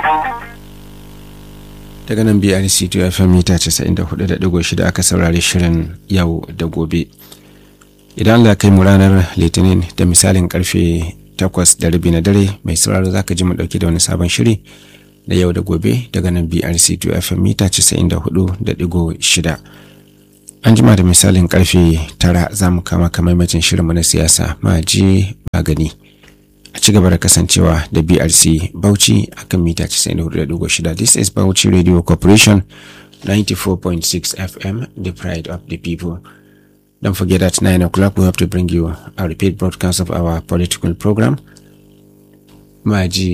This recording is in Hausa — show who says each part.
Speaker 1: daga nan brc to fm mita 94.6 aka saurari shirin yau da gobe idan allah kai mu ranar litinin da misalin karfe 8 da rabi na dare mai sauraro zaka ji mu dauke da wani sabon shiri da yau da gobe daga nan brc to fm mita 94.6 an jima da misalin karfe 9 za mu kama kamaimacin shirinmu na siyasa ma ji magani a ci gaba da kasancewa da brc bauchi a kan mita 94.6 this is bauchi radio corporation 94.6 fm the pride of the people don't forget at 9 o'clock we have to bring you a repeat broadcast of our political program maji